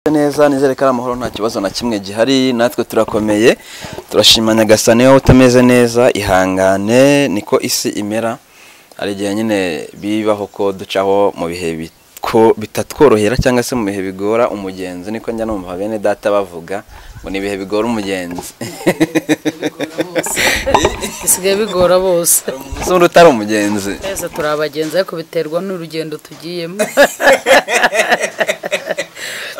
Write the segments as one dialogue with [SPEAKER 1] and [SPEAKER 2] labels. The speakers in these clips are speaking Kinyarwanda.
[SPEAKER 1] neza nizere ko ari amahoro nta kibazo na kimwe gihari natwe turakomeye turashima nyagasani wowe utameze neza ihangane niko isi imera hari igihe nyine bibaho ko ducaho mu bihe bi- ko bitatworohera cyangwa se mu bihe bigora umugenzi niko njya numva bene data bavuga ngo ni ibihe bigora umugenzi
[SPEAKER 2] bisigaye bigora bose
[SPEAKER 1] umunsi w'undi utari umugenzi
[SPEAKER 2] twese turi abagenzi ariko biterwa n'urugendo tugiyemo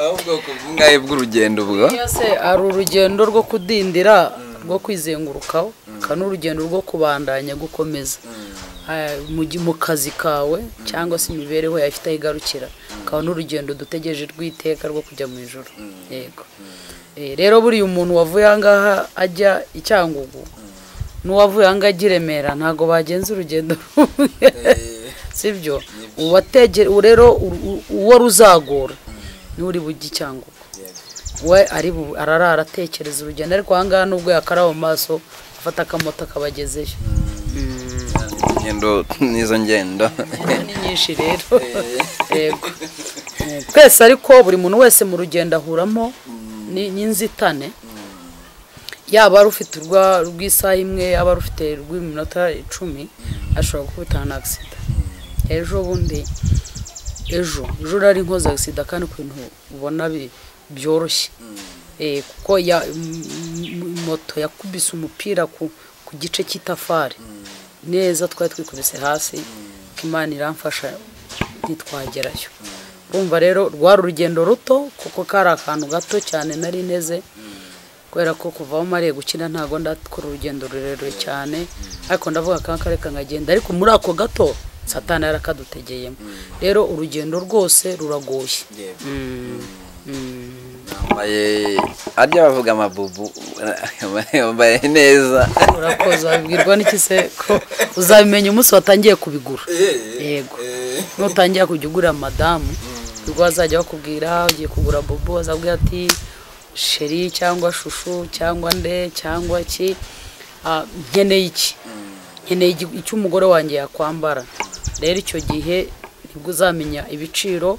[SPEAKER 1] ahubwo ku bw'ungaye bw'urugendo ubwo
[SPEAKER 2] iyo se hari urugendo rwo kudindira rwo kwizengurukaho hakaba n'urugendo rwo kubandanya gukomeza Ah, mu gi- mu kazi kawe cyangwa se imibereho yawe ifite aho igarukira hakaba n'urugendo dutegereje rw'iteka rwo kujya mu ijoro yego Eh, rero buriya umuntu wavuye aha ngaha ajya i cyangugu n'uwavuye aha ngaha ajya i remera ntabwo bagenza urugendo rumwe sibyo uwategera rero u- u- uwo ruzagora niwe uri bujye i cyangugu we ari bu- ararara atekereza urugendo ariko aha ngaha nubwo yakaraba mu maso afata akamoto akabagezeyo
[SPEAKER 1] ingendo n'izo ngendo
[SPEAKER 2] ni nyinshi rero yego twese ariko buri muntu wese mu rugendo ahuramo ni- n'inzitane yaba ari ufite urwa- urw'isaha imwe yaba ari ufite urw'iminota icumi ashobora gukubitana na agisida ejo bundi ejo ejo rari nkoze agisida kandi ku bintu ubona bi- byoroshye Eh, kuko ya- m- m- moto yakubise umupira ku ku gice cy'itafari neza twari twikubise hasi ko imana iramfasha ntitwagerayo urumva rero rwari urugendo ruto kuko kari akantu gato cyane nari nteze kubera ko kuva aho mariye gukina ntabwo ndakora urugendo rurerure cyane ariko ndavuga akanga kareka nkagenda ariko muri ako gato satani yarakadutegeyemo rero urugendo rwose ruragoye Mm. Mm.
[SPEAKER 1] yambaye arya bavuga amabubu yambaye neza
[SPEAKER 2] urakoze wabibwirwa n'iki se ko uzabimenya umunsi watangiye kubigura yego nutangira kujya ugurira madamu nibwo bazajya bakubwira ugiye kugura bobo azabwira ati sheri cyangwa shushu cyangwa nde cyangwa ki ah, nkeneye iki nkeneye igi- icyo umugore wanjye yakwambara rero icyo gihe nibwo uzamenya ibiciro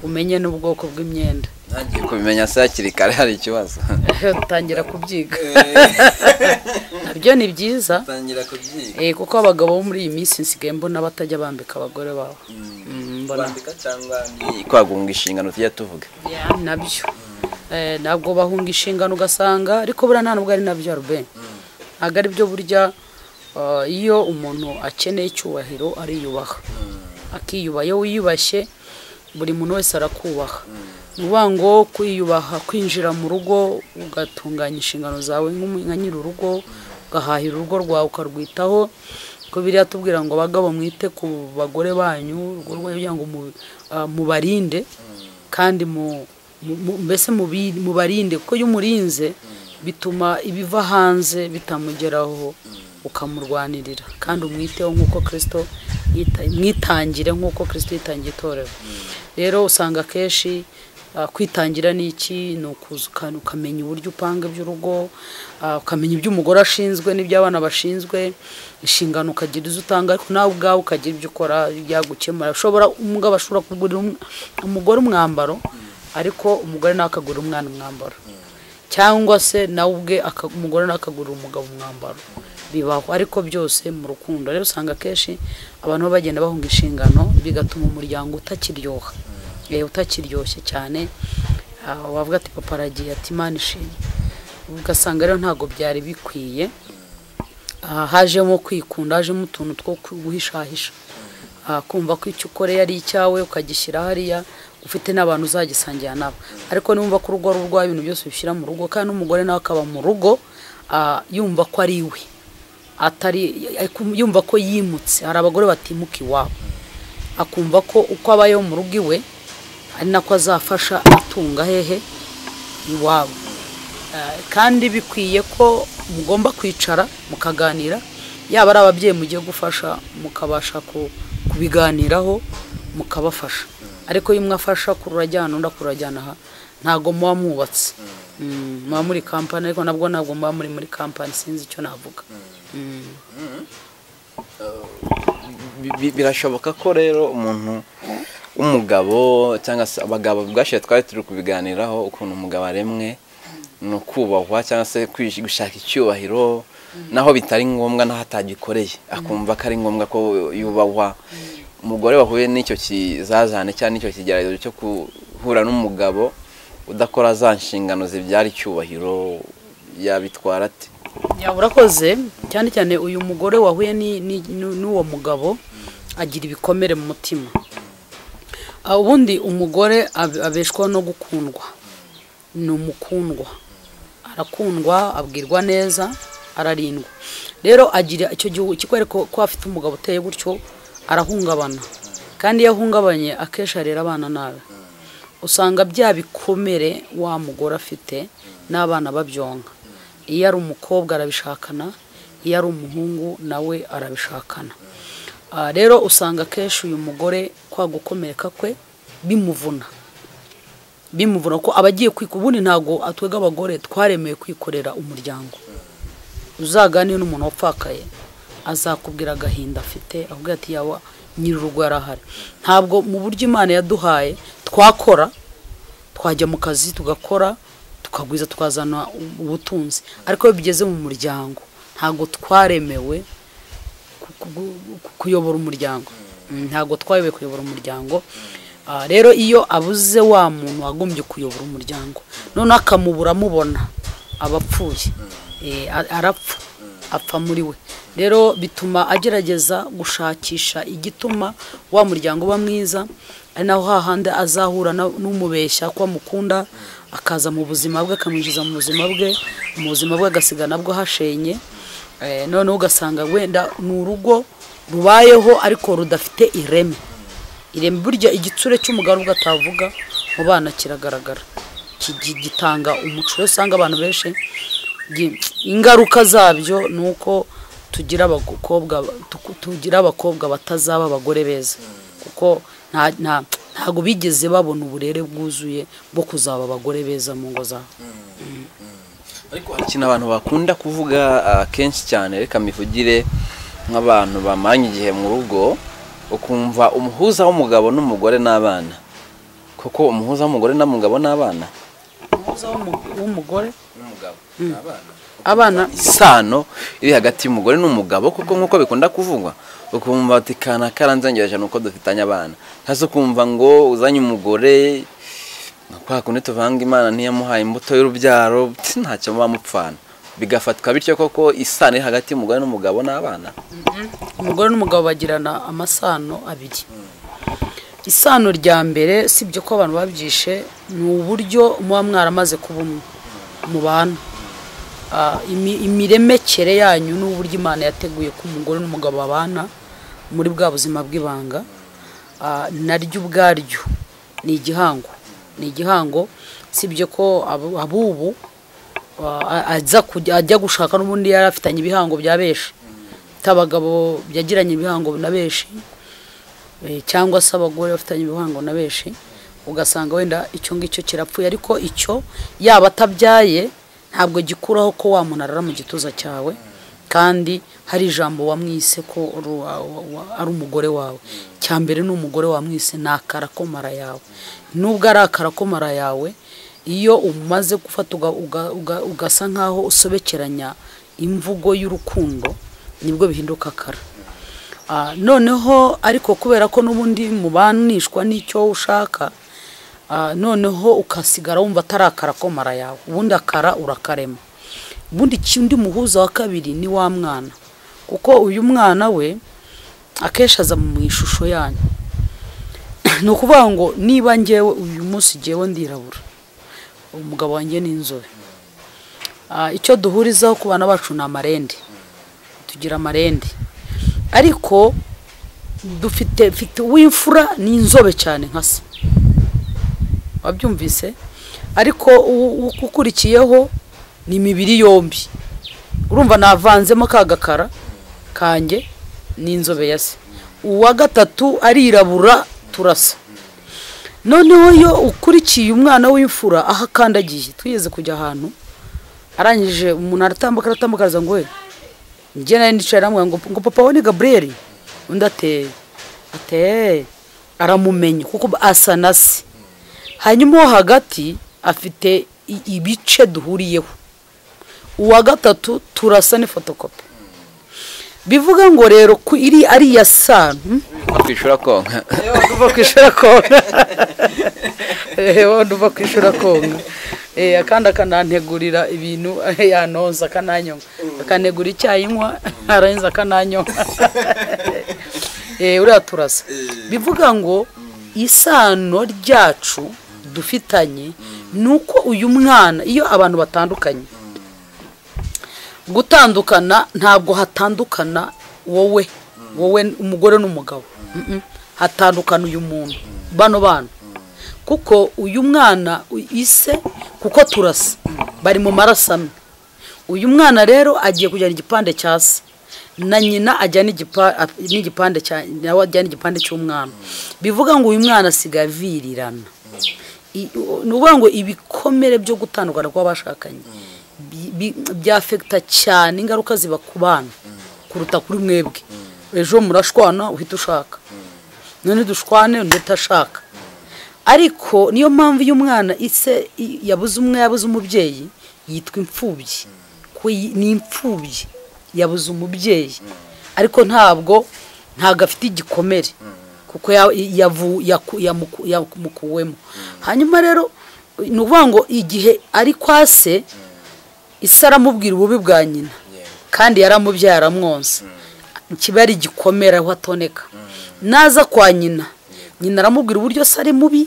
[SPEAKER 2] umenye n'ubwoko bw'imyenda
[SPEAKER 1] ntagiye kubimenya se hakiri kare hari ikibazo
[SPEAKER 2] dutangira kubyiga nabyo ni byiza
[SPEAKER 1] tangira kubyiga
[SPEAKER 2] Eh, kuko abagabo bo muri iyi minsi nsigaye mbona batajya bambika abagore babo Mm, mbona
[SPEAKER 1] kwandika cyangwa ni kwagunga inshingano tujya tuvuga
[SPEAKER 2] Yeah, nabyo Eh, ntabwo bahunga inshingano ugasanga ariko buriya nta nubwo ari nabyo rube ntabwo ari byo burya ah, iyo umuntu akeneye icyubahiro ariyubaha akiyubaha iyo wiyubashye buri muntu wese arakubaha ni ukuvuga ngo kwiyubaha kwinjira mu rugo ugatunganya inshingano zawe nk'umu- nka nyir'urugo ugahahira urugo rwawe ukarwitaho ko biriya tubwira ngo abagabo mwite ku bagore banyu urugo rwanyu kugira ngo mu- ah, mubarinde kandi mu mu- mu- mbese mubi- mubarinde kuko iyo umurinze bituma ibiva hanze bitamugeraho ukamurwanirira kandi umwiteho nk'uko kirisito yita- mwitangire nk'uko kirisito yitangiye itorero rero usanga akenshi ah, kwitangira ni iki ni ukuza uka- ukamenya uburyo upanga iby'urugo ah, ukamenya ibyo umugore ashinzwe n'iby'abana bashinzwe inshingano ukagira izo utanga ariko nawe ubwawe ukagira ibyo ukora byagukemura ushobora umugabo ashobora kugurira um- umugore umwambaro ariko umugore nawe akagurira umwana umwambaro cyangwa se nawe ubwe aka- umugore nawe akagurira umugabo umwambaro bibaho ariko byose mu rukundo rero usanga akenshi abantu baba bagenda bahunga inshingano bigatuma umuryango utakiryoha eh, utakiryoshye cyane Ah, wavuga ati papa aragiye ati imana ishimwe ugasanga rero ntabwo byari bikwiye aha hajemo kwikunda hajemo utuntu two guhishahisha Ah, kumva ko icyo ukoreye ari icyawe ukagishyira hariya ufite n'abantu uzagisangira nabo ariko niwumva ko urugo ari urwawe ibintu byose ubishyira mu rugo kandi n'umugore nawe akaba mu rugo ah, yumva ko ari iwe atari akum- yumva ko yimutse hari abagore batimuka iwabo akumva ko uko abayeho mu rugo iwe ari nako azafasha atunga hehe iwabo Eh, kandi bikwiye ko mugomba kwicara mukaganira yaba ari ababyeyi mugiye gufasha mukabasha ku- kubiganiraho mukabafasha ariko iyo umwe afasha kurura ajyana undi akurura ajyana aha ntabwo muba mwubatse Mm, muba muri kampani ariko nabwo ntabwo muba muri muri kampani sinzi icyo navuga Mm.
[SPEAKER 1] Bi- bi- birashoboka ko rero umuntu umugabo cyangwa se abagabo bwashize twari turi kubiganiraho ukuntu umugabo aremwe ni ukubahwa cyangwa se kwish- gushaka icyubahiro naho bitari ngombwa naho atagikoreye akumva ko ari ngombwa ko yubahwa umugore wahuye n'icyo kizazane cyangwa n'icyo kigeragezo cyo guhura n'umugabo udakora za nshingano zibyara icyubahiro yabitwara ate
[SPEAKER 2] yaba urakoze cyane cyane uyu mugore wahuye ni- ni- nu- n'uwo mugabo agira ibikomere mu mutima Ah, ubundi umugore ab- abeshwaho no gukundwa ni umukundwa arakundwa abwirwa neza ararindwa rero agira icyo gihugu kikwereka ko afite umugabo uteye gutyo arahungabana kandi iyo ahungabanye akenshi arera abana nabi usanga bya bikomere wa mugore afite n'abana babyonka iyo ari umukobwa arabishakana iyo ari umuhungu nawe arabishakana Ah, rero usanga akenshi uyu mugore kwa gukomereka kwe bimuvuna bimuvuna ko abagiye kwikorera ubundi ntabwo atwega abagore twaremewe kwikorera umuryango uzaganire n'umuntu wapfakaye azakubwira agahinda afite avuga ati yawa nyir'urugo yarahari ntabwo mu buryo imana yaduhaye twakora twajya mu kazi tugakora tukagwiza tukazana ubutunzi ariko iyo bigeze mu muryango ntabwo twaremewe ku- ku- ku- kuyobora umuryango Mm, ntabwo twayoboye kuyobora umuryango Ah, rero iyo abuze wa muntu wagombye kuyobora umuryango noneho akamubura amubona aba apfuye Eh, a- arapfa apfa muri we rero bituma agerageza gushakisha igituma wa muryango uba mwiza ari naho hahandi azahura na- n'umubeshya ko amukunda akaza mu buzima bwe akamwinjiza mu buzima bwe mu buzima bwe agasigana bwo hashenye Eh, noneho ugasanga wenda ni urugo rubayeho ariko rudafite ireme ireme burya igitsure cy'umugabo ubwo atavuga mu bana kiragaragara Ki- gi- gitanga umuco rero usanga abantu benshi gi- ingaruka zabyo ni uko tugira abakobwa tuku- tugira abakobwa batazaba abagore beza kuko nta- nta- ntabwo bigeze babona uburere bwuzuye bwo kuzaba abagore beza mu ngo zabo
[SPEAKER 1] ariko hari ikintu abantu bakunda kuvuga ah, kenshi cyane reka mbivugire nk'abantu bamanya igihe mu rugo ukumva umuhuza w'umugabo n'umugore n'abana kuko umuhuza w'umugore n'umugabo n'abana
[SPEAKER 2] umuhuza w'umu- w'umugore
[SPEAKER 1] n'umugabo n'abana
[SPEAKER 2] abana
[SPEAKER 1] isano iri hagati y'umugore n'umugabo kuko nk'uko bikunda kuvugwa ukumva ati kana karanzengereje ni uko dufitanye abana hasi ukumva ngo uzanye umugore kwa kundi tuvanga imana ntiyamuhaye imbuto y'urubyaro tsi, ntacyo muba mupfana bigafatwa bityo koko isano iri hagati y'umugore n'umugabo n'abana
[SPEAKER 2] umugore n'umugabo bagirana amasano abiri isano rya mbere si ibyo ko abantu babyishe ni uburyo muba mwaramaze kuba umwe mubana Ah, imi- imiremekere yanyu n'uburyo imana yateguye ko umugore n'umugabo babana muri bwa buzima bw'ibanga Ah, naryo ubwaryo ni igihango ni igihango si ibyo ko abu- abubu a- aza kujya- ajya gushaka n'ubundi yari afitanye ibihango bya benshi abagabo yagiranye ibihango na benshi eh, cyangwa se abagore bafitanye ibihango na benshi ugasanga wenda icyo ngicyo kirapfuye ariko icyo yaba atabyaye ntabwo gikuraho ko wa muntu arara mu gituza cyawe kandi hari ijambo wamwise ko ru- wa- wa- wa- ari umugore wawe cya mbere ni umugore wamwise ni akarakomara yawe nubwo ari akarakomara yawe iyo umaze gufata uga- uga- uga- ugasa nk'aho usobekeranya imvugo y'urukundo nibwo bihinduka akara Ah, noneho ariko kubera ko n'ubundi mubanishwa n'icyo ushaka ah, noneho ukasigara wumva atari akara komara yawe ubundi akara urakarema ubundi iki- undi muhuza wa kabiri ni wa mwana kuko uyu mwana we akenshi aza mu ishusho yanyu ni ukuvuga ngo niba ngewe uyu munsi ngewe ndirabura umugabo wanjye ni inzobe Ah, icyo duhurizaho ku bana bacu ni amarende tugira amarende ariko dufite mfite uw'imfura ni inzobe cyane nka se wabyumvise ariko uwu- uwu- ukurikiyeho ni imibiri yombi urumva navanzemo ka gakara kanjye ni inzobe ya se uwa gatatu arirabura turasa noneho iyo ukurikiye umwana w'imfura aho akandagiye twigeze kujya ahantu arangije umuntu aratambuka aratambuka araza ngo we njye nawe ndicara aramubwira ngo ngo papa we ni gaburiyeli undi ateye ateye aramumenya kuko asa na se hanyuma uwo hagati afite i- ibice duhuriyeho uwa gatatu turasa ni fotokopi bivuga ngo rero ko iri ari iya sanu
[SPEAKER 1] no kwishura konka
[SPEAKER 2] nduva kwishura konka nduva kwishura konka Eh, kandi akanantegurira ibintu eh, yanonza akananyoma akanegura icyayi nywa arangiza akananyoma Eh, uriya turasa bivuga ngo isano ryacu dufitanye ni uko uyu mwana iyo abantu batandukanye gutandukana ntabwo hatandukana wowe wowe umugore n'umugabo Mm-mm. hatandukana uyu muntu bano bana kuko uyu mwana u- ise kuko turasa bari mu maraso amwe uyu mwana rero agiye kujyana igipande cya se na nyina ajyana igipa- a- n'igipande cya nawe ajyana igipande cy'umwana bivuga ngo uyu mwana asigaye avirirana I- u- ni ukuvuga ngo ibikomere byo gutandukana kw'abashakanye bi- bi- byafekita cyane ingaruka ziba ku bana kuruta kuri mwebwe ejo murashwana uhita ushaka none dushwane undi ashaka ariko niyo mpamvu iyo umwana ise i- yabuze umwe yabuze umubyeyi yitwa imfubyi Ko yi- ni imfubyi yabuze umubyeyi ariko ntabwo ntabwo afite igikomere kuko ya- yavu- yaku- yamuku- yamukuwemo hanyuma rero ni ukuvuga ngo igihe ari kwa se ise aramubwira ububi bwa nyina kandi yaramubyaye aramwonsa kiba ari igikomere aho atoneka naza kwa nyina nyina aramubwira uburyo se ari mubi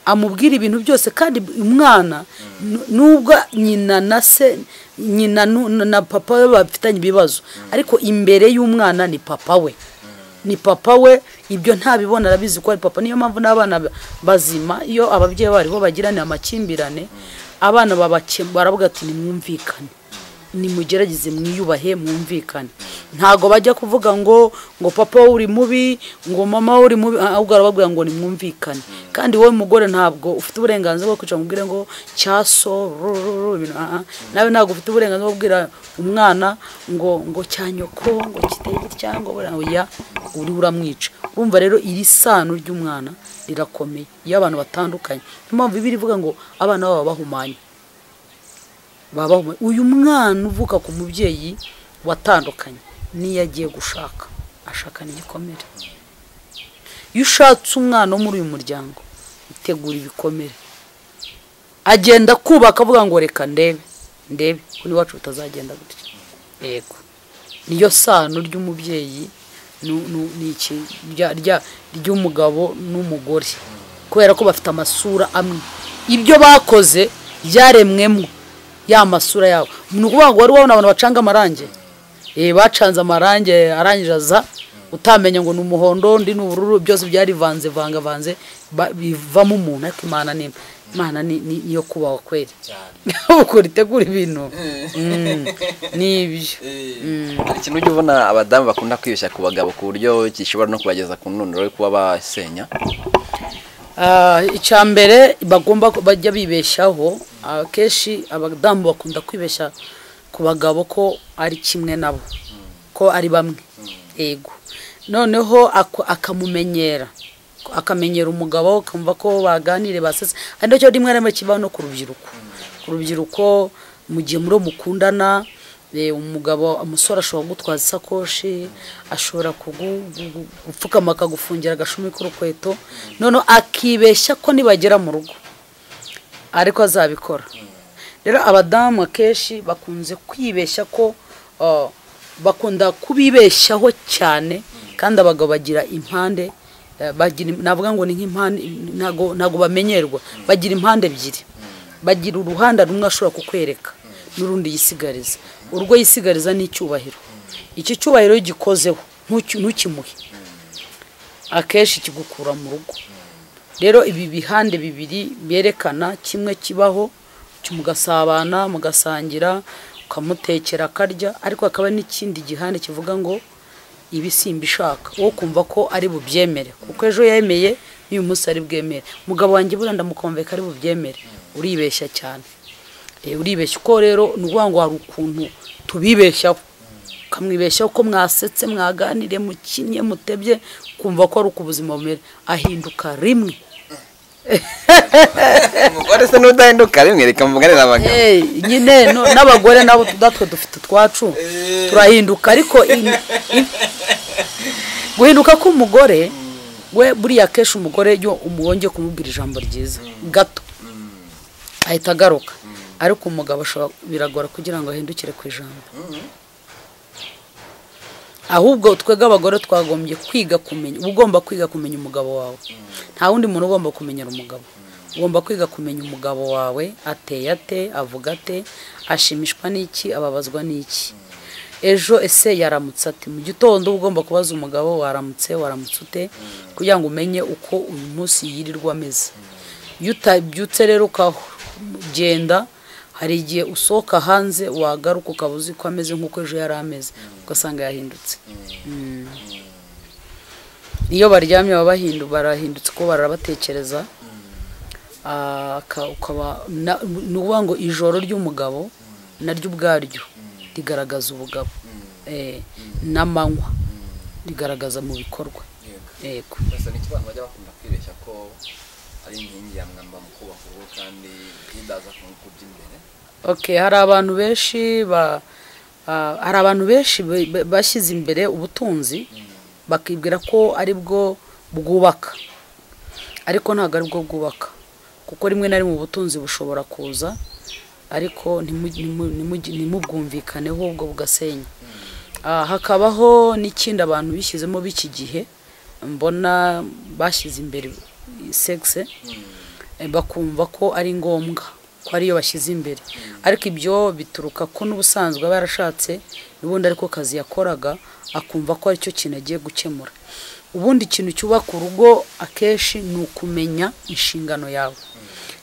[SPEAKER 2] amubwira ibintu byose kandi umwana nu- nubwo nyina na se nyina nu- na papa we bafitanye ibibazo ariko imbere y'umwana ni papa we ni papa we ibyo ntabibona arabizi ko ari papa niyo mpamvu n'abana ba- bazima iyo ababyeyi bariho bagirana amakimbirane abana babake- baravuga ati nimwumvikane nimugerageze mwiyubahe mwumvikane ntago bajya kuvuga ngo ngo papa wowe uri mubi ngo mama wowe uri mubi ahubwo arababwira ngo nimwumvikane kandi wowe mugore ntabwo ufite uburenganzira bwo kwicara umubwire ngo cyaso rururu ibintu ah, ah. nawe ntabwo ufite uburenganzira bwo kubwira umwana ngo ngo cyanyoko ngo kitege cyangwa buriya oya uri uramwica urumva rero iri sano ry'umwana rirakomeye iyo abantu batandukanye niyo mpamvu bibiri ivuga ngo abana babo baba bahumanye babaho uyu mwana uvuka ku mubyeyi watandukanye n'iyo agiye gushaka ashakana igikomere iyo ushatse umwana wo muri uyu muryango utegura ibikomere agenda kubaka avuga ngo reka ndebe ndebe ko n'iwacu bitazagenda gutya yego niyo sano ry'umubyeyi nu- nu- ni iki rya- rya- ry'umugabo n'umugore kubera ko bafite amasura amwe ibyo bakoze byaremwemo ya masura yabo ni ukuvuga ngo wari wabona abantu bacanga amarangi Eh, bacanze amarangi arangije aza utamenya ngo ni umuhondo undi ni ubururu byose byarivanze vangavanze ba- bivamo umuntu ariko imana ni imana ni- ni iyo kubaho kwera uko ritegura ibintu Mm, ni ibyo
[SPEAKER 1] hari ikintu ujya ubona abadamu bakunda kwibeshya ku bagabo ku buryo gishobora no kubageza ku nunduro yo kuba basenya
[SPEAKER 2] Ah, icya mbere bagomba ku- bajya bibeshyaho akenshi abadamu bakunda kwibeshya ku bagabo ko ari kimwe nabo ko ari bamwe yego noneho ako- akamumenyera ko- akamenyera umugabo akumva ko baganire basetse ari nacyo rimwe na rimwe kibaho no ku rubyiruko ku rubyiruko mu gihe muri mukundana eh, umugabo umusore ashobora kugutwaza isakoshi ashobora kugu- gu- gu- gupfukama akagufungira agashumi k'urukweto noneho akibeshya ko nibagera mu rugo ariko azabikora rero abadamu akenshi bakunze kwibeshya ko uh, bakunda kubibeshyaho cyane kandi abagabo bagira impande eh, bagira navuga ngo ni nk'impande ntago ntago bamenyerwa bagira impande ebyiri bagira uruhande rumwe ashobora kukwereka n'urundi yisigariza urwo yisigariza ni icyubahiro iki cyubahiro iyo gikozeho ntuki- ntukimuhe akenshi kigukura mu rugo rero ibi bihande bibiri byerekana kimwe kibaho cyo mugasabana mugasangira ukamutekera akarya ariko hakaba n'ikindi gihande kivuga ngo ibi simbishaka wowe kumva ko ari bubyemere kuko ejo yemeye n'uyu munsi ari bwemere mugabo wanjye buriya ndamukomveka ari bubyemere uribeshya cyane Eh, uribeshya uko rero ni ukuvuga ngo hari ukuntu tubibeshyaho ukamwibeshyaho ko mwasetse mwaganiriye mukinnye mutebye kumva ko ari uko ubuzima bumera ahinduka rimwe
[SPEAKER 1] umugore se n'udahinduka rimwe reka mvuganira abagabo
[SPEAKER 2] Eh, nyine no- n'abagore nabo natwe dufite utwacu turahinduka ariko in- in- guhinduka k'umugore we buriya kenshi umugore iyo umubonye kumubwira ijambo ryiza gato ahita agaruka ariko umugabo ashobora biragora kugira ngo ahindukire ku ijambo ahubwo twebwe abagore twagombye kwiga kumenya uba ugomba kwiga kumenya umugabo wawe nta wundi muntu ugomba kumenyera umugabo ugomba kwiga kumenya umugabo wawe ateye ate avuga ate ashimishwa n'iki ababazwa n'iki ejo ese yaramutse ati mu gitondo uba ugomba kubaza umugabo waramutse waramutse ute kugira ngo umenye uko uyu munsi yirirwa ameze iyo utabyutse rero ukagenda hari igihe usohoka hanze wagaruka ukaba uzi ko ameze nk'uko ejo yari ameze ugasanga yahindutse Mm. iyo baryamye baba bahindu barahindutse kuko barabatekereza Ah, aka- ukaba na- ni ukuvuga ngo ijoro ry'umugabo naryo ubwaryo rigaragaza ubugabo Eh, n'amanywa rigaragaza mu bikorwa yego
[SPEAKER 1] gusa ni ikibazo bajya bakunda kwibeshya ko ari inkingi ya mwamba mu kubaka urugo kandi bidaza ku ngufu by'imbere
[SPEAKER 2] okay hari abantu benshi ba ah, hari abantu benshi be- be- bashyize imbere ubutunzi bakibwira ko ari bwo bwubaka ariko ntabwo ari bwo bwubaka kuko rimwe na rimwe ubutunzi bushobora kuza ariko ntimu- ntimu- ntimu- ntimubwumvikaneho ubwo bugasenya Ah, hakabaho n'ikindi abantu bishyizemo b'iki gihe mbona bashyize imbere sexe eh, bakumva ko ari ngombwa ko ariyo bashyize imbere ariko ibyo bituruka ko n'ubusanzwe aba yarashatse n'ubundi ariko kazi yakoraga akumva ko aricyo kintu agiye gukemura ubundi ikintu cyubaka urugo akenshi ni ukumenya inshingano yawe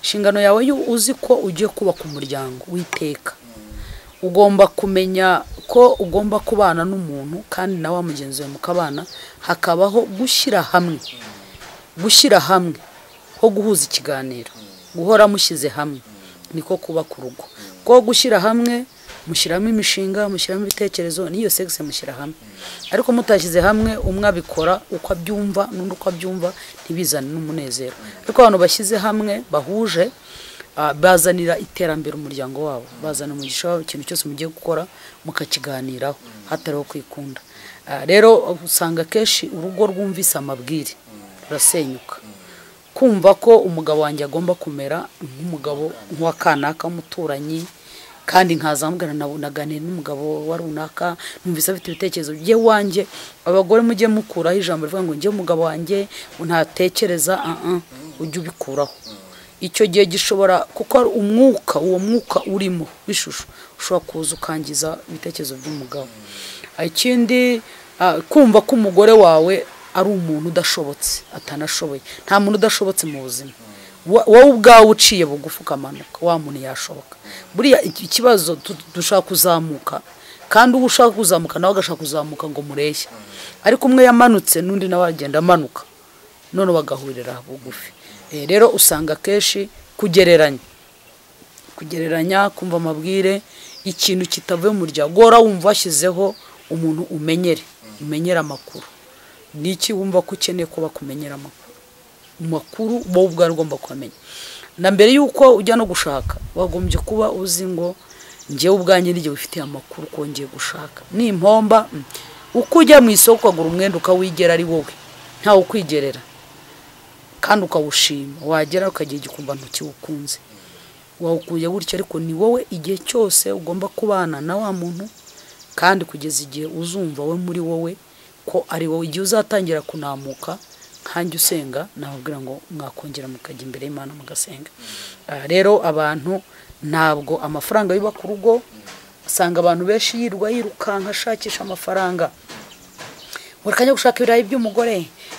[SPEAKER 2] inshingano yawe yo uzi ko ugiye kubaka umuryango w'iteka ugomba kumenya ko ugomba kubana n'umuntu kandi nawe wa mugenzi wawe mukabana hakabaho gushyira hamwe gushyira hamwe ho guhuza ikiganiro guhora mushyize hamwe niko kuba ku rugo ko gushyira hamwe mushyiramo imishinga mushyiramo ibitekerezo n'iyo segisi mushyira hamwe ariko mutashyize hamwe umwe abikora uko abyumva n'undi uko abyumva ntibizane n'umunezero ariko abantu bashyize hamwe bahuje ah, bazanira iterambere umuryango wabo bazana umugisha wabo ikintu cyose mugiye gukora mukakiganiraho hatariho kwikunda Ah, rero usanga akenshi urugo rwumvise amabwire rurasenyuka kumva ko umugabo wanjye agomba kumera nk'umugabo nk'uwa kanaka w'umuturanyi kandi nkazamubwira na- naganira n'umugabo wa runaka numvise afite ibitekerezo bye wanjye abagore mujye mukuraho ijambo rivuga ngo njye umugabo wanjye ntatekereza ah, ah, ujye ubikuraho icyo gihe gishobora kuko ari umwuka uwo mwuka urimo w'ishusho ushobora kuza ukangiza ibitekerezo by'umugabo ikindi ah, kumva ko umugore wawe ari umuntu udashobotse atanashoboye nta muntu udashobotse mu buzima Wa- wowe ubwawe uciye bugufi ukamanuka wa muntu yashoboka buriya iki- ikibazo tu- dushaka kuzamuka kandi uwo ushaka kuzamuka nawe agashaka kuzamuka ngo mureshye ariko umwe yamanutse n'undi nawe agenda amanuka none bagahurira bugufi Eh, rero usanga akenshi kugereranya kugereranya kumva amabwire ikintu kitavuye mu muryango gora wumva washyizeho umuntu umenyere umenyera amakuru ni iki wumva ko ukeneye kuba kumenyera amakuru amakuru wowe ubwawe ugomba kumenya na mbere y'uko ujya no gushaka wagombye kuba uzi ngo njyewe ubwanjye n'igihe wifitiye amakuru ko ngiye gushaka nimpomba mm, uko ujya mu isoko ukagura umwenda ukawigera ari wowe ntawe ukwigerera kandi ukawushima wagera ukagira igikumva ntukiwukunze wawukuye gutya ariko ni wowe igihe cyose ugomba kubana na wa muntu kandi kugeza igihe uzumva we muri wowe ko ari wowe igihe uzatangira kunamuka nkanjye usenga nababwira ngo mwakongera mukajya imbere y'imana mugasenga Ah, rero abantu ntabwo amafaranga yubaka urugo usanga abantu benshi yirirwa yirukanka ashakisha amafaranga reka njya gushaka ibirayi by'umugore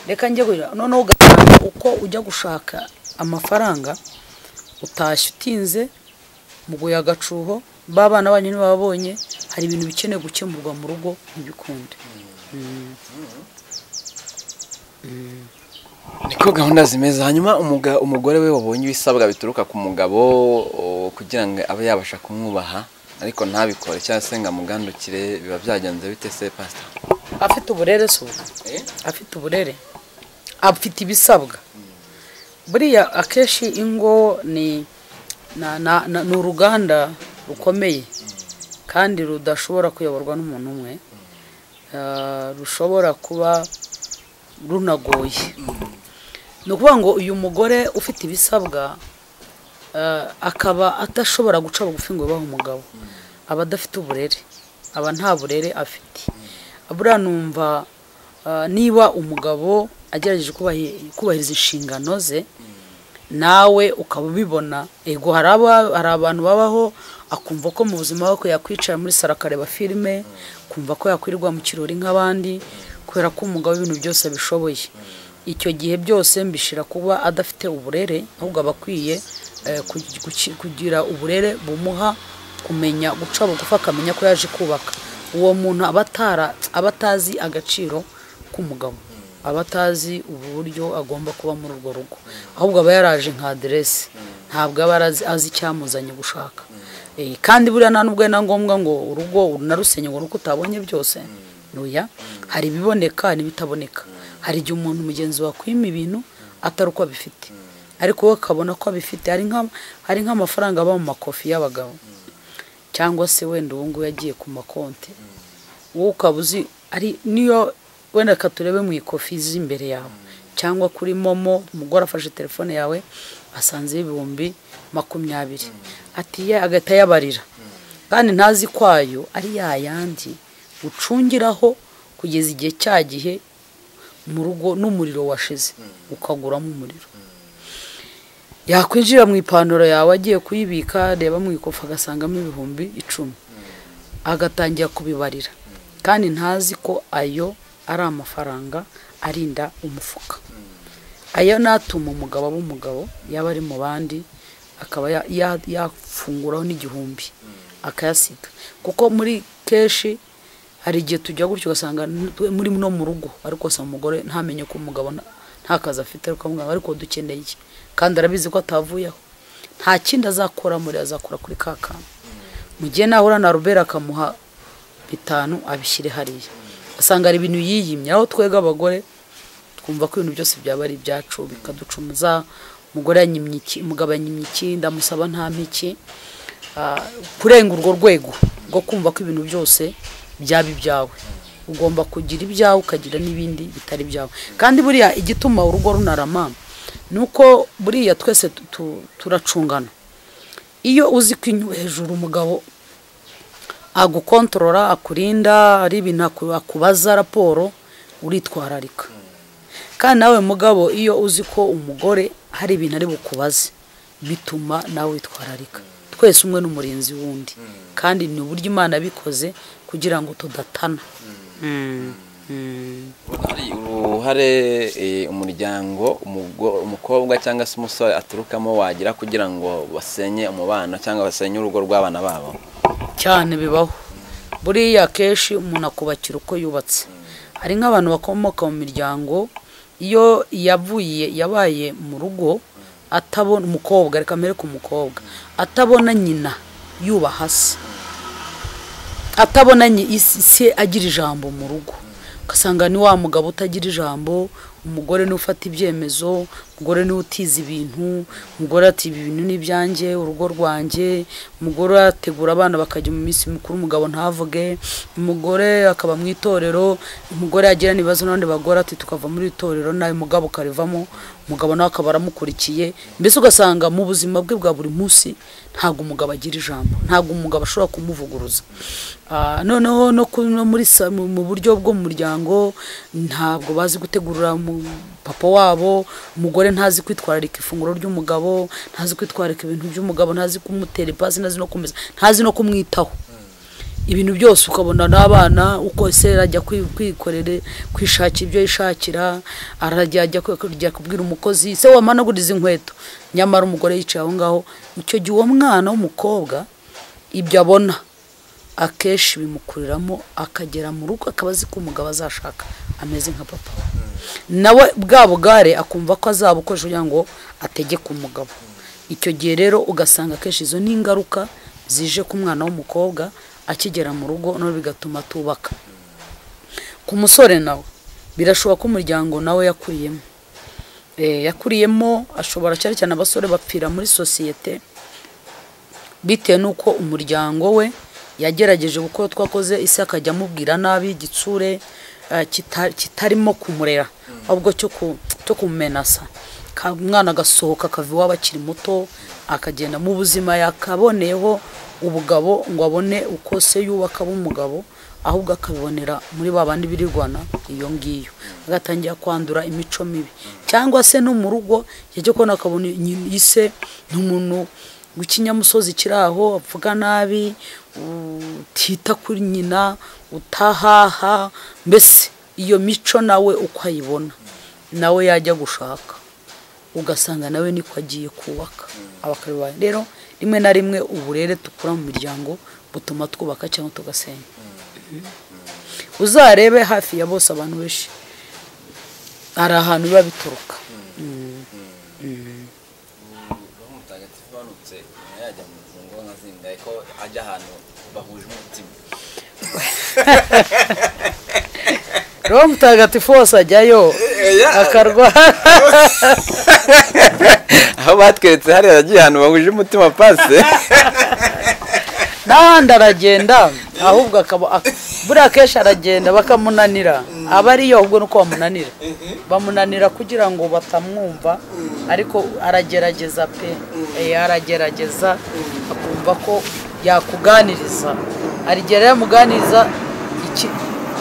[SPEAKER 2] reka njya guhira noneho ugasanga uko ujya gushaka amafaranga utashye utinze muguye agacuho ba bana banyu ntibababonye hari ibintu bikeneye gukemurwa mu rugo ntibikunde
[SPEAKER 1] niko gahunda zimeze hanyuma umuga- umugore we wabonye ibisabwa bituruka ku mugabo o, kugira ngo abe yabasha kumwubaha ariko ntabikore cyangwa se ngo amugandukire biba byagenze bite se pasita
[SPEAKER 2] afite uburere se ubu afite uburere afite ibisabwa buriya akenshi ingo ni na- na- na- ni uruganda rukomeye kandi rudashobora kuyoborwa n'umuntu umwe Ah, rushobora kuba runagoye ni ukuvuga ngo uyu mugore ufite ibisabwa eh, akaba atashobora guca bugufi ngo yubahe umugabo aba adafite uburere aba nta burere afite buriya numva eh, niba umugabo agerageje kubahi- kubahiriza inshingano ze nawe ukaba ubibona ego hari aba- hari abantu babaho akumva ko mu buzima bwe yakwicara muri saro akareba filime kumva ko yakwirirwa mu kirori nk'abandi kubera ko umugabo ibintu byose abishoboye icyo gihe byose mbishira kuba adafite uburere ahubwo aba akwiye eh, kugi- guki- kugira uburere bumuha kumenya guca bugufi akamenya ko yaje kubaka uwo muntu aba atara- aba atazi agaciro k'umugabo aba atazi uburyo agomba kuba muri urwo rugo ahubwo aba yaraje nka aderesi ntabwo aba arazi- azi icyamuzanye gushaka Eh, kandi buriya nta n'ubwo ari na ngombwa ngo urugo unarusenye ngo nuko utabonye byose oya hari ibiboneka n'ibitaboneka hari igihe umuntu mugenzi wakwima ibintu atari uko abifite ariko we akabona ko abifite hari nka- hari nk'amafaranga aba mu makofi y'abagabo cyangwa se wenda ubu ngubu yagiye ku makonti wowe ukaba uzi ari niyo wenda reka turebe mu ikofi z'imbere yawe cyangwa kuri momo umugore afashe telefone yawe asanzeho ibihumbi makumyabiri ati ye agahita yabarira kandi ntazi kwayo ari yayandi ucungiraho kugeza igihe cya gihe mu rugo n'umuriro washize ukaguramo umuriro yakwinjira mu ipantaro yawe agiye kuyibika reba mu ikofa agasangamo ibihumbi icumi agatangira kubibarira kandi ntazi ko ayo ari amafaranga arinda umufuka ayo natuma umugabo aba umugabo yaba ari mu bandi akaba ya- ya- yafunguraho n'igihumbi akayasiga kuko muri kenshi hari igihe tujya gutyo ugasanga n- twe- muri no mu rugo ariko gusa umugore ntamenye ko umugabo nta- nta kazi afite ariko akamubwira, ariko dukeneye iki kandi arabizi ko atavuyeho nta kindi azakora muri azakora kuri ka kantu mu gihe nahura na rubera akamuha bitanu abishyire hariya asanga hari ibintu yiyimye aho twega abagore twumva ko ibintu byose byaba ari ibyacu bikaducumuza umugore yanyimye iki umugabo yanyimye iki ndamusaba nta mpiki Ah, kurenga urwo rwego rwo kumva ko ibintu byose byaba ibyawe ugomba kugira ibyawe ukagira n'ibindi bitari ibyawe kandi buriya igituma urugo runarama ni uko buriya twese tu- tu- turacungana iyo uzi ko inyu- hejuru umugabo agukontorora akurinda ari ibintu aku- akubaza raporo uritwararika kandi nawe mugabo iyo uzi ko umugore hari ibintu ari bukubaze bituma nawe witwararika twese umwe n'umurinzi wundi kandi ni uburyo imana yabikoze kugira ngo tudatana Mm. Mm.
[SPEAKER 1] hari uruhare eh, umuryango umugo- umukobwa cyangwa se umusore aturukamo wagira kugira ngo basenye umubano cyangwa basenye urugo rw'abana babo
[SPEAKER 2] cyane bibaho buriya akenshi umuntu akubakira uko yubatse hari nk'abantu bakomoka mu miryango iyo yavuye yabaye mu rugo atabona umukobwa reka mbere ku mukobwa atabona nyina yubaha se atabonanye isi se agira ijambo mu rugo ugasanga ni wa mugabo utagira ijambo umugore niwe ufata ibyemezo umugore niwe utiza ibintu umugore ati ibi bintu ni ibyanjye urugo rwanjye umugore ategura abana bakajya mu minsi mikuru umugabo ntavuge umugore akaba mu itorero umugore yagira ibibazo n'abandi bagore ati tukava muri iri torero nawe mugabo ukarivamo umugabo nawe akaba aramukurikiye mbese ugasanga mu buzima bwe bwa buri munsi ntabwo umugabo agira ijambo ntabwo umugabo ashobora kumuvuguruza Ah, noneho no ku- no muri sa- mu mu buryo bwo mu muryango ntabwo bazi gutegurira mu- papa wabo umugore ntazi kwitwararika ifunguro ry'umugabo ntazi kwitwararika ibintu by'umugabo ntazi kumutera ipasi ntazi no kumesa ntazi no kumwitaho ibintu byose ukabona n'abana uko se arajya kwi- kwikorera kwishakira ibyo yishakira arajya ajya kujya kubwira umukozi se wamanaguriza inkweto nyamara umugore yicaye aho ngaho icyo gihe uwo mwana w'umukobwa ibyo abona akenshi bimukuriramo akagera mu rugo akaba azi ko umugabo azashaka ameze nka papa we nawe bwa bugare akumva ko azabukoresha kugira ngo ategeke umugabo icyo gihe rero ugasanga akenshi izo ni ingaruka zije ku mwana w'umukobwa akigera mu rugo none bigatuma atubaka ku musore nawe birashoboka ko umuryango nawe yakuriyemo Eh, yakuriyemo ashobora cyane cyane abasore bapfira muri sosiyete bitewe n'uko umuryango we yagerageje gukora twakoze isi akajya amubwira nabi igitsure eh, kita- kitarimo kumurera ahubwo cyo ku- cyo kumenasa Ka- umwana agasohoka akava iwabo akiri muto akagenda mu buzima yakaboneyeho ubugabo ngo abone uko se yubaka aba umugabo ahubwo akabibonera muri ba bandi birirwana iyo ngiyo agatangira kwandura imico mibi cyangwa se no mu rugo yajya kubona akabona iyi se ni umuntu w'ikinyamusozi kiri aho avuga nabi utita kuri nyina utahaha mbese iyo mico nawe uko ayibona nawe yajya gushaka ugasanga nawe niko agiye kubaka abakaribaye rero rimwe na rimwe uburere dukura mu miryango butuma twubaka cyangwa tugasenya uzarebe hafi ya bose abantu benshi hari ahantu biba bituruka
[SPEAKER 1] mutagatifu banutse yajya mu mfungo nka zingahe ko ajya ahantu bahuje umutima
[SPEAKER 2] roho mutagatifu wose ajyayo akarwara
[SPEAKER 1] aho batweretse hariya yagiye ahantu bahuje umutima pase
[SPEAKER 2] n'ahandi aragenda ahubwo akaba ak- buriya kenshi aragenda bakamunanira aba ariyo ahubwo nuko bamunanira bamunanira kugira ngo batamwumva ariko aragerageza pe Eh, aragerageza akumva ko yakuganiriza hari igihe rero yamuganiriza iki-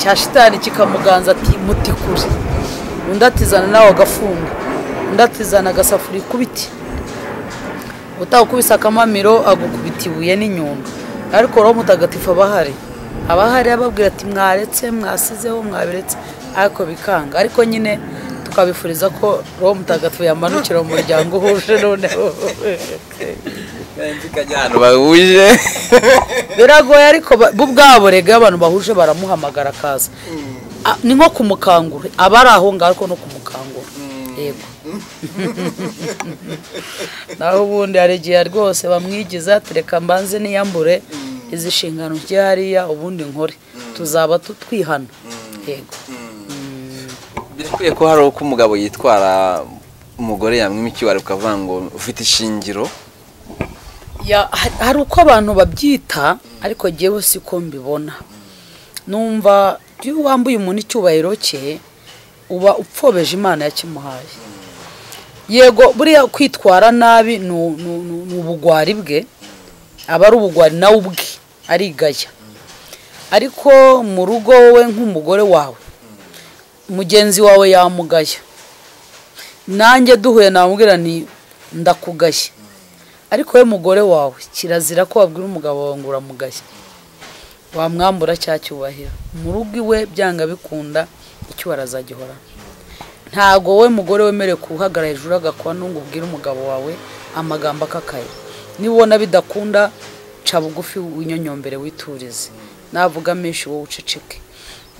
[SPEAKER 2] cya shitani kikamuganza ati muti kure undi atizana nawe agafunga undi atizana agasafuriya ikubiti utawukubise akamamiro agukubita ibuye n'inyundo ariko roho mutagatifu aba ahari aba ahari ababwira ati mwaretse mwasizeho mwabiretse ariko bikanga ariko nyine tukabifuriza ko roho mutagatifu yamanukira mu muryango uhuje noneho
[SPEAKER 1] ikajya ahantu bahuje
[SPEAKER 2] biragoye ariko ba- bo ubwabo rega iyo abantu bahuje baramuhamagara akaza A- ni nko kumukangura aba ari aho ngaho ariko no kumukangura yego naho ubundi hari igihe rwose bamwigiza tereka mbanze niyambure izi nshingano njye hariya ubundi nkore tuzaba tutwihana yego
[SPEAKER 1] birakwiye ko hari uko umugabo yitwara umugore yamwima ikiwari ukavuga ngo ufite ishingiro
[SPEAKER 2] Ya- ha- hari uko abantu babyita ariko jyewe siko mbibona numva iyo wambuye umuntu icyubahiro cye uba upfobeje imana yakimuhaye yego buriya kwitwara nabi ni u- ni u- ni u- ni ubugwari bwe aba ari ubugwari nawe ubwe arigaya ariko mu rugo wowe nk'umugore wawe mugenzi wawe yamugaya nanjye duhuye namubwira nti ndakugashye ariko we mugore wawe kirazira ko wabwira umugabo wawe ngo uramugashye wamwambura cya cyubahiro mu rugo iwe byanga bikunda icyubahiro azagihorana ntago we mugore wemerewe kuhagarara hejuru agakora n'ubwo ubwira umugabo wawe amagambo akakaye niba ubona bidakunda ca bugufi winyonyombere witurize navuga menshi wowe uceceke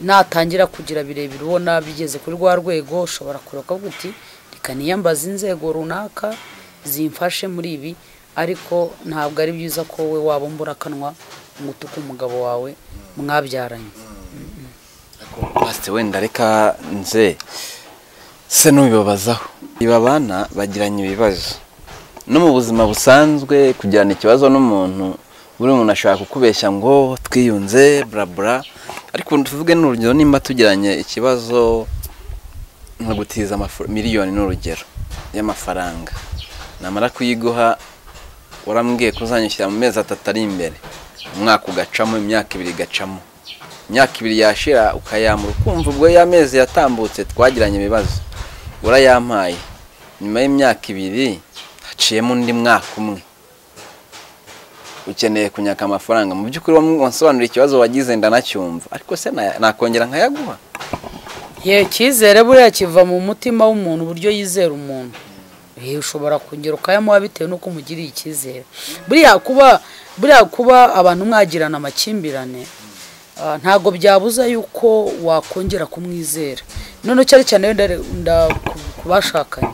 [SPEAKER 2] natangira kugira birebire ubona bigeze kuri rwa rwego ushobora kureka uvuga uti reka niyambaze inzego runaka zimfashe muri ibi ariko ntabwo ari byiza ko we waba mbura akanwa ngo utuke umugabo wawe mwabyaranye
[SPEAKER 1] pasite wenda reka nze se n'ubibabazaho ibabana bagiranye ibibazo no mu buzima busanzwe kugirana ikibazo n'umuntu buri muntu ashobora kukubeshya ngo twiyunze burabura ariko tuvuge n'urugero nimba tugiranye ikibazo nka gutiza amafu- miliyoni n'urugero y'amafaranga namara kuyiguha warambwiye kuzanyishyira mu mezi atatu ari imbere umwaka ugacamo imyaka ibiri igacamo imyaka ibiri yashira ukayamura ukumva ubwo y'amezi yatambutse twagiranye ibibazo urayampaye nyuma y'imyaka ibiri haciyemo undi mwaka umwe ukeneye kunyaka amafaranga mu by'ukuri wasobanurira ikibazo wagize ndanacyumva ariko se na- nakongera nkayaguha
[SPEAKER 2] ye icyizere buriya kiva mu mutima w'umuntu uburyo yizera umuntu Eh, ushobora kongera ukayamuha bitewe n'uko umugiriye icyizere buriya kuba buriya kuba abantu mwagirana amakimbirane ah, ntabwo byabuza yuko wakongera kumwizera none cyane cyane wenda wenda ku- ku bashakanye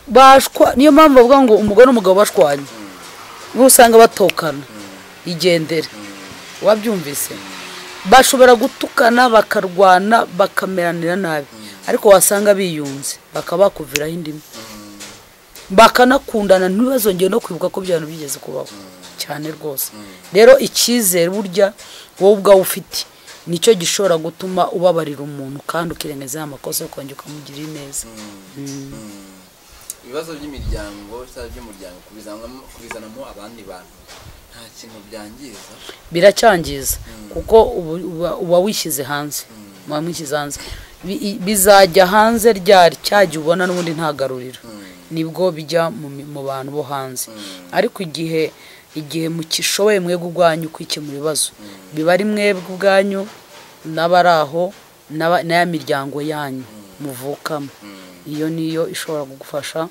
[SPEAKER 2] bashwa niyo mpamvu bavuga ngo umugore n'umugabo bashwanye niho usanga batokana igendere wabyumvise bashobora gutukana bakarwana bakameranira nabi ariko wasanga biyunze bakaba bakuviraho indimi bakanakundana ntibazongere no kwibuka ko byaba bigeze kubaho cyane rwose rero icyizere burya wowe ubwawe ufite nicyo gishobora gutuma ubabarira umuntu kandi ukirengezaho amakosa yo kongera ukamugirira neza
[SPEAKER 1] ibibazo by'imiryango cyangwa by'umuryango kubizanamo abandi bantu nta kintu byangiza
[SPEAKER 2] biracyangiza kuko ubu- uba- uba wishyize hanze uba wishyize hanze Bi- i- bizajya hanze ryari cyajya ubona n'ubundi ntagaruriro nibwo bijya mu mi- mu bantu bo hanze ariko igihe igihe mukishoboye mwebwe ubwanyu kwikemura ibibazo biba ari mwebwe ubwanyu n'abari aho n'aba- n'aya miryango yanyu muvukamo iyo niyo ishobora kugufasha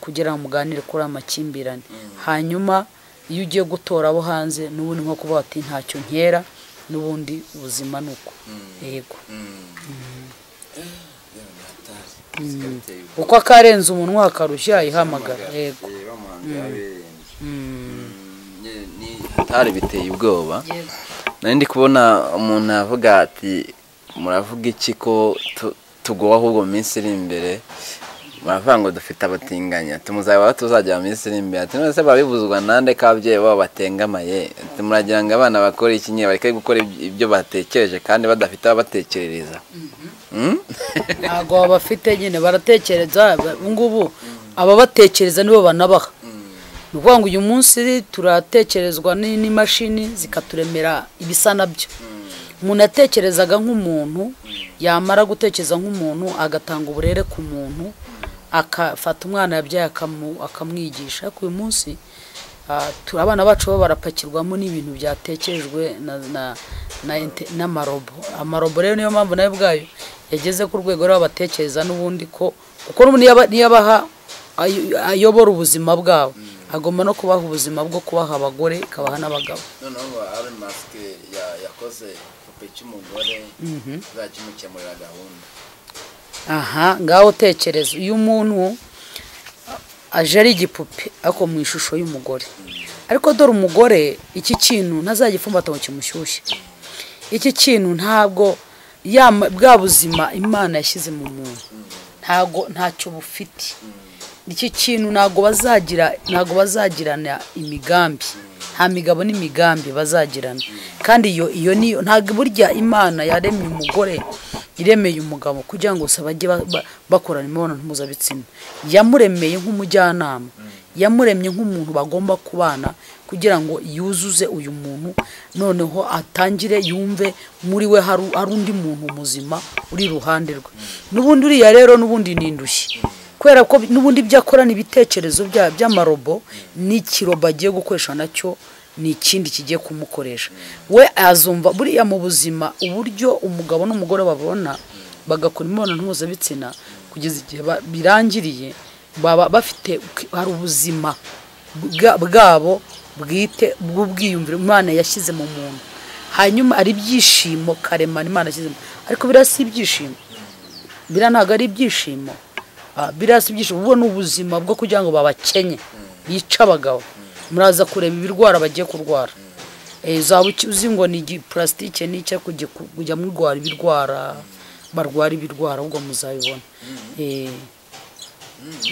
[SPEAKER 2] kugira ngo muganire kuri aya makimbirane hanyuma iyo ugiye gutora abo hanze n'ubundi nko kuvuga ati ntacyo nkera n'ubundi ubuzima ni uko yego uko akarenze umunwa akarushya ihamagara yego
[SPEAKER 1] ni hatari biteye ubwoba nari ndi kubona umuntu avuga ati muravuga iki ko tu- tugowe ahubwo mu minsi iri imbere muravuga ngo dufite abatinganya tumuzaba tuzajya mu minsi iri imbere ati none se babibuzwa nande ko ababyeyi babo batengamaye ati muragira ngo abana bakore iki nyine bareke gukora iby- ibyo batekereje kandi badafite ababatekerereza Mm?
[SPEAKER 2] ntabwo babafite nyine baratekereza ba- ubungubu ababatekereza nibo banabaha ni ukuvuga ngo uyu munsi turatekerezwa ni- n'imashini zikaturemera ibisa nabyo umuntu yatekerezaga nk'umuntu yamara gutekereza nk'umuntu agatanga uburere ku muntu agafata umwana yabyaye akamu- akamwigisha ariko uyu munsi ah, tu- abana bacu bo barapakirwamo n'ibintu byatekerejwe na- na- na inte- n'amarobo amarobo rero niyo mpamvu nawe ubwayo yageze ku rwego rero batekereza n'ubundi ko kuko n'ubu niyo aba- niyo abaha ayo- ayobora ubuzima bwabo agomba no kubaha ubuzima bwo kubaha abagore ikabaha n'abagabo
[SPEAKER 1] noneho ngo ari masike ya- yakoze igipupe cy'umugore kizajya kimukemurira gahunda
[SPEAKER 2] aha ngaho utekereza iyo umuntu aje ari igipupe ariko mu ishusho y'umugore ariko dore umugore iki kintu ntazagifumbata ngo kimushyushye iki kintu ntabwo yama- bwa buzima imana yashyize mu muntu ntabwo ntacyo bufite iki kintu ntabwo bazagira ntabwo bazagirana imigambi nta migabo n'imigambi bazagirana kandi iyo iyo niyo ntabwo burya imana yaremye umugore iremeye umugabo kugira ngo gusa bajye ba- ba- bakorana imibonano mpuzabitsina yamuremeye nk'umujyanama yamuremye nk'umuntu bagomba kubana kugira ngo yuzuze uyu muntu noneho atangire yumve muri we hari hari undi muntu muzima uri iruhande rwe n'ubundi uriya rero n'ubundi ni indushyi kubera ko n'ubundi ibyo akora ni ibitekerezo bya- by'amarobo n'ikirobo agiye gukoresha nacyo ni ikindi kigiye kumukoresha we azumva buriya mu buzima uburyo umugabo n'umugore babona bagakora imibonano mpuzabitsina kugeza igihe ba- birangiriye baba bafite hari ubuzima bwa- bwabo bwite bw'ubwiyumviro imana yashyize mu muntu hanyuma hari ibyishimo karemano imana yashyize mu- ariko biriya si ibyishimo biriya ntabwo ari ibyishimo Ah, biriya si ibyishimo ubu ni ubuzima bwo kugira ngo babakenye yica abagabo muraza kureba ibirwara bagiye kurwara Eh, zaba uki- uzi ngo ni igipulasitike n'icyo kujya ku- kujya murwara ibirwara barwara ibirwara ahubwo muzabibona Eh,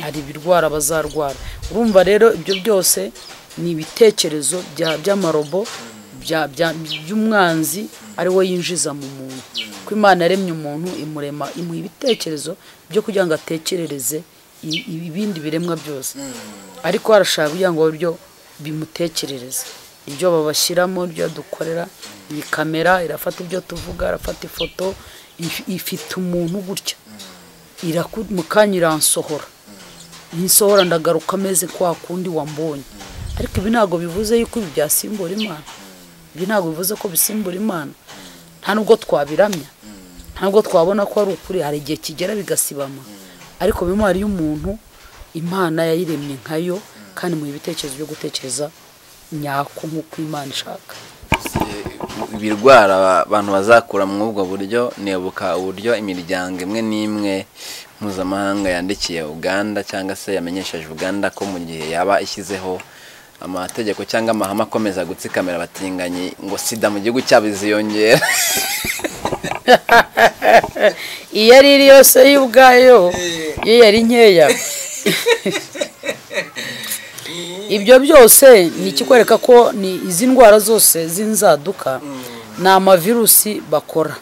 [SPEAKER 2] hari ibirwara bazarwara urumva rero ibyo byose ni ibitekerezo bya- by'amarobo bya- bya- by'umwanzi ari we yinjiza mu muntu ko imana yaremye umuntu imurema imuha ibitekerezo byo kugira ngo atekerereze i- i- ibindi biremwa byose ariko harashaka kugira ngo ibyo bimutekerereze ibyo babashyiramo ibyo dukorera iyi kamera irafata ibyo tuvuga irafata ifoto if- ifite umuntu gutya iraku- mu kanya iransohora nsohora ndagaruka ameze kwa kundi wambonye ariko ibi ntabwo bivuze yuko ibi byasimbura imana ibi ntabwo bivuze ko bisimbura imana nta nubwo twabiramya nta nubwo twabona ko ari ukuri hari igihe kigera bigasibama ariko memwari y'umuntu imana yayiremye nkayo kandi mu ibitekerezo byo gutekereza nyako nk'uko imana ishaka
[SPEAKER 1] ibirwara aba- abantu bazakura muri ubwo buryo nibuka uburyo imiryango imwe n'imwe mpuzamahanga yandikiye uganda cyangwa se yamenyesheje uganda ko mu gihe yaba ishyizeho amategeko cyangwa amahame akomeza gutsikamira abatinganyi ngo sida mu gihugu cyabo ziyongera
[SPEAKER 2] iyo ari iri yose yo ubwayo yo yari nkeya ibyo byose ni ikikwereka ko ni izi ndwara zose z'inzaduka ni amavirusi bakora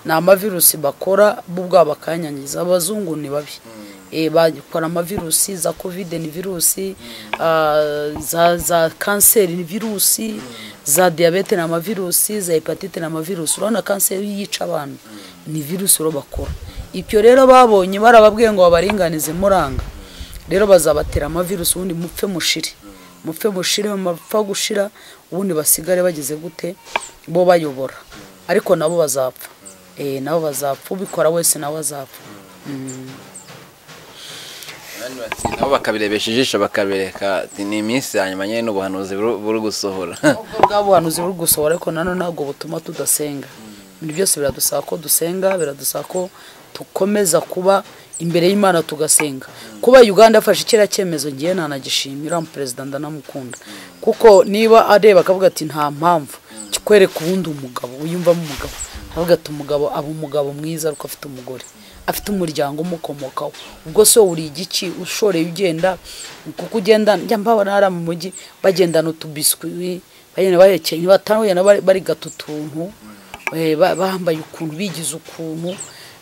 [SPEAKER 2] ni amavirusi bakora bo ubwabo bakanyangiza abazungu ni babi Eh, bakora amavirusi za kovide ni virusi ah, za za kanseri ni virusi za diyabete ni amavirusi za hepatite ni amavirusi urabona kanseri yica abantu ni virusi rero bakora ibyo rero babonye barababwiye ngo babaringanize muranga rero bazabatera amavirusi ubundi mupfe mushire mupfe mushire mapfa gushira ubundi basigare bageze gute bo bayobora ariko nabo bazapfa eh nabo bazapfa ubikora wese nawe azapfa
[SPEAKER 1] nabo bakabirebesha ijisho bakabereka ati ni iminsi ya nyuma nyine n'ubuhanuzi buru- buri gusohora
[SPEAKER 2] ubwo bwa buhanuzi buri gusohora ariko nanone ntabwo butuma tudasenga ibintu byose biradusaba ko dusenga biradusaba ko dukomeza kuba imbere y'imana tugasenga kuba uganda afashe kiriya cyemezo ngiye nanagishimira perezida ndanamukunda kuko niba areba akavuga ati nta mpamvu kikwereka uwundi umugabo wiyumvamo umugabo aravuga ati umugabo aba umugabo mwiza ariko afite umugore afite umuryango umukomokaho ubwo se wowe uri igiki ushoreye ugenda kuko ugenda njya mbabona hariya mu mujyi bagendana utubiswi bagenda bahekeye ntibatahuye na bari- barigata utuntu eh, ba- bambaye ukuntu bigize ukuntu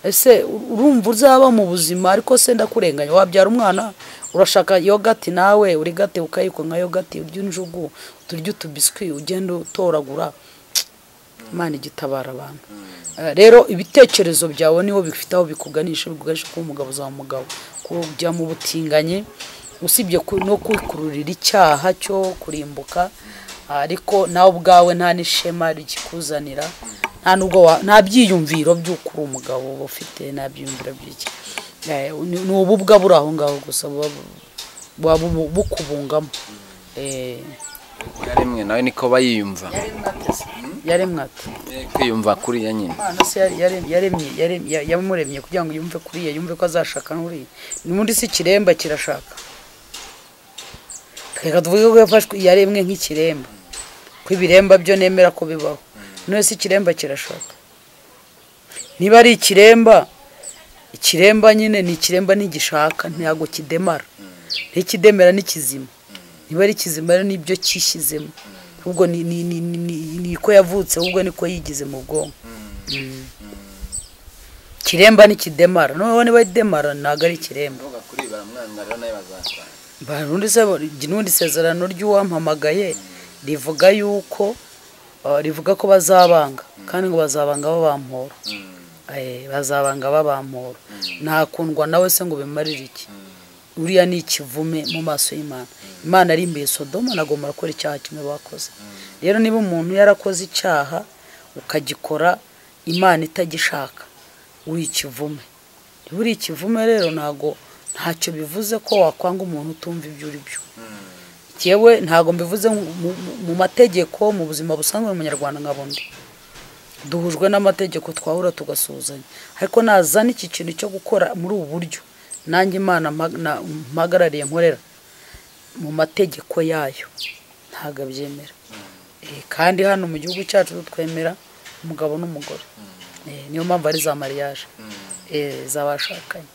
[SPEAKER 2] ese u- urumva uzaba mu buzima ariko se ndakurenganya wabyara umwana urashaka yogati nawe urigate ukayikwa nka yogati urya injugu turya utubiswi ugenda utoragura imana igitabara abantu Eh, rero ibitekerezo byawe niho bifite aho bikuganisha bikuganisha kuba umugabo uzaba umugabo kujya mu butinganyi usibye ku- no kwikururira icyaha cyo kurimbuka ariko nawe ubwawe nta n'ishema rikikuzanira nta nubwo wa- nta byiyumviro by'uko uri umugabo uba ufite nta byiyumviro by'iki Eh, ni ni ububwa buri aho ngaho gusa buba bu- buba bu- bukubungamo Eh,
[SPEAKER 1] rimwe nawe niko bayiyumva
[SPEAKER 2] yaremwe ati
[SPEAKER 1] kwiyumva kuriya nyine
[SPEAKER 2] Imana se yare- yare- yaremye yaremye- ya- yamuremye kugira ngo yumve kuriya yumve ko azashaka n'uriya n'ubundi si ikiremba kirashaka reka tuvuge ko yafashwe yaremwe nk'ikiremba ko ibiremba byo nemera ko bibaho none si ikiremba kirashaka niba ari ikiremba ikiremba nyine ni ikiremba ntigishaka ntabwo kidemara ntikidemera ni kizima niba ari kizima rero nibyo cyishyizemo ahubwo ni ni- ni- ni- ni- ni ko yavutse ahubwo niko yigize mu bwonko kiremba nikidemara noneho niba demara ntabwo ari ikiremba
[SPEAKER 1] kuri baramwanga rero nawe bazakora
[SPEAKER 2] barundi se n'undi sezerano ry'uwampamagaye rivuga yuko uh, rivuga ko bazabanga kandi ngo bazabanga babampora Eh, bazabanga babampora ntakundwa nawe se ngo bimarire iki uriya ni ikivume mu maso y'imana imana ari imbere sodoma nagomba gukora icyaha kimwe bakoze rero niba umuntu yarakoze icyaha ukagikora imana itagishaka uri ikivume niba uri ikivume rero ntago ntacyo bivuze ko wakwanga umuntu utumva ibyo uri byo yewe ntabwo mbivuze mu- mu- mu mategeko mu buzima busanzwe n'umunyarwanda nka bundi duhujwe n'amategeko twahura tugasuzanya ariko nazana iki kintu cyo gukora muri ubu buryo nanjye imana mpa- na- mpagarariye nkorera mu mategeko yayo ntabwo abyemera Eh, kandi hano mu gihugu cyacu tutwemera umugabo n'umugore Eh, niyo mpamvu ari za mariage Eh, z'abashakanye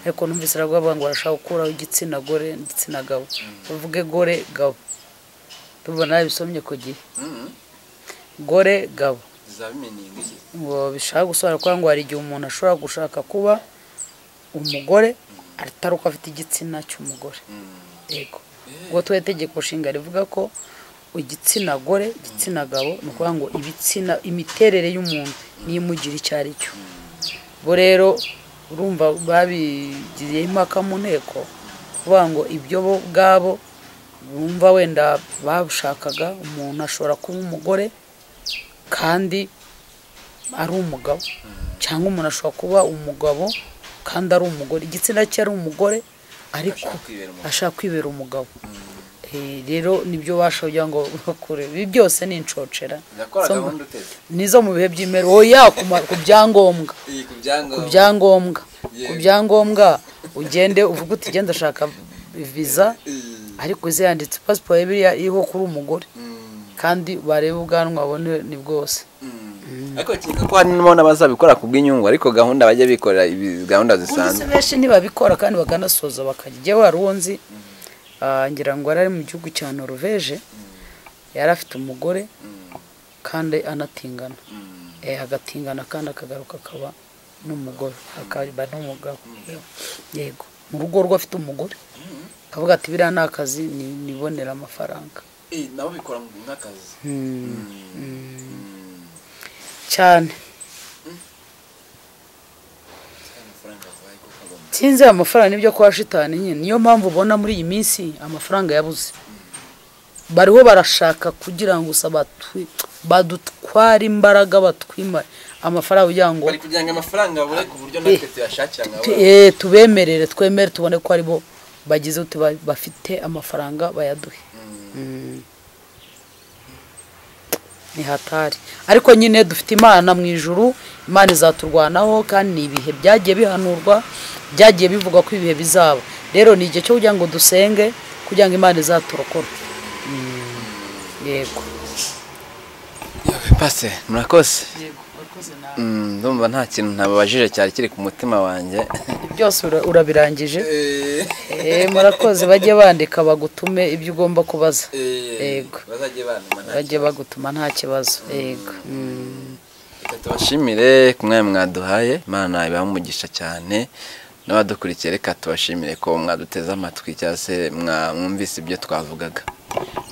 [SPEAKER 2] ariko numvise aravuga avuga ngo barashaka gukuraho igitsina gore n'igitsina gabo bavuge gore gabo tubona bisomye ku gihe gore gabo
[SPEAKER 1] zabimenyeye n'iki
[SPEAKER 2] ngo bishaka gusobanura kugira ngo hari igihe umuntu ashobora gushaka kuba umugore atari uko afite igitsina cy'umugore yego ubwo tuba itegeko nshinga rivuga ko igitsina gore igitsina gabo ni ukuvuga ngo ibitsina imiterere y'umuntu n'imugira icyo ari cyo bo rero urumva babigiye impaka mu nteko kuvuga ngo ibyo bo ubwabo bumva wenda bashakaga umuntu ashobora kuba umugore kandi ari umugabo cyangwa umuntu ashobora kuba umugabo kandi ari umugore igitsina cye ari umugore ariko
[SPEAKER 1] Ashaka kwibera umugabo.
[SPEAKER 2] ashaka kwibera umugabo Eh, rero nibyo bashobora kugira ngo bakure ibi byose ni inshocera
[SPEAKER 1] Nakora
[SPEAKER 2] Zo mu-
[SPEAKER 1] gahunda uteze.
[SPEAKER 2] nizo mu bihe by'imero oya ku ma- ku byangombwa
[SPEAKER 1] iyi ku byangombwa
[SPEAKER 2] ku byangombwa ku
[SPEAKER 1] Yego.
[SPEAKER 2] byangombwa ugende uvuge uti genda ashaka viza
[SPEAKER 1] Eh,
[SPEAKER 2] ariko ziyanditse pasiporo ye biriya iriho kuri umugore kandi barebe ubwanwa babone ni bwose
[SPEAKER 1] ariko kereka ko harimo n'abazabikora ku bw'inyungu ariko gahunda bajya bikorera ibi- gahunda
[SPEAKER 2] ubundi se
[SPEAKER 1] zisanzwe
[SPEAKER 2] benshi ntibabikora kandi bakanasoza bakajya ijya wari uwunzi ngira ngo yari ari mu gihugu cya noruveje yari afite umugore kandi anatingana Eh, agatingana kandi akagaruka akaba n'umugore akaba n'umugabo yego mu rugo rwe afite umugore akavuga ati biriya ni akazi ni- nibonera amafaranga
[SPEAKER 1] nabo bikora nk'akazi
[SPEAKER 2] cyane sinzi amafaranga nibyo kwa shitani nyine niyo mpamvu ubona muri iyi minsi amafaranga yabuze bariho barashaka kugira ngo gusa batwi- badutware imbaraga batwimare amafaranga kugira ngo
[SPEAKER 1] bari kugira ngo amafaranga babure ku buryo natwe tuyashakira nka
[SPEAKER 2] tu- eh, tubemerere twemere tubone ko aribo bagize uti ba- bafite amafaranga bayaduhe Mm. ni hatari ariko nyine dufite imana mu ijuru imana izaturwanaho kandi ni ibihe byagiye bihanurwa byagiye bivugwa ko ibihe bizaba rero ni igihe cyo kugira ngo dusenge kugira ngo imana izaturokore Mm. yego
[SPEAKER 1] pase murakoze Mm, ndumva nta kintu ntababajije cyari kiri ku mutima wanjye
[SPEAKER 2] byose ura- urabirangije Eh, murakoze bajye bandika bagutume ibyo ugomba kubaza Yego.
[SPEAKER 1] bazajye banuma nta
[SPEAKER 2] bajye bagutuma nta kibazo yego Mm.
[SPEAKER 1] Reka tubashimire ku mwanya mwaduhaye imana ibaha umugisha cyane n'abadukurikiye reka tubashimire ko mwaduteze amatwi cyangwa se mwumvise ibyo twavugaga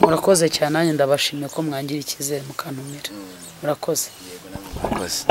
[SPEAKER 2] murakoze cyane nanjye ndabashimiye ko mwangira icyizere mukantumira murakoze
[SPEAKER 1] murakoze